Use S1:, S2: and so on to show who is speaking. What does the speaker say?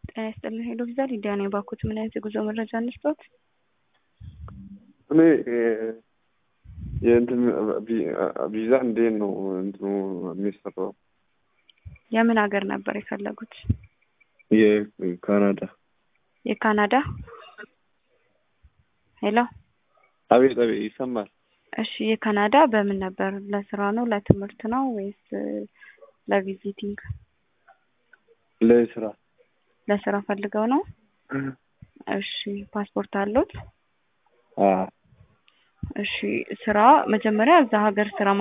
S1: ጤና ይስጥልን ሄሎ ቪዛ ሊዲያ ነኝ። ባኮት ምን አይነት የጉዞ መረጃ እንስጦት?
S2: እኔ የእንትን ቪዛ እንዴት ነው እንትኑ የሚሰራው?
S1: የምን ሀገር ነበር የፈለጉት?
S2: የካናዳ
S1: የካናዳ ሄሎ
S2: አቤት አቤት ይሰማል።
S1: እሺ የካናዳ በምን ነበር? ለስራ ነው ለትምህርት ነው ወይስ ለቪዚቲንግ?
S2: ለስራ
S1: ለስራ ፈልገው ነው? እሺ ፓስፖርት አሉት?
S2: አዎ
S1: እሺ ስራ መጀመሪያ እዛ ሀገር ስራ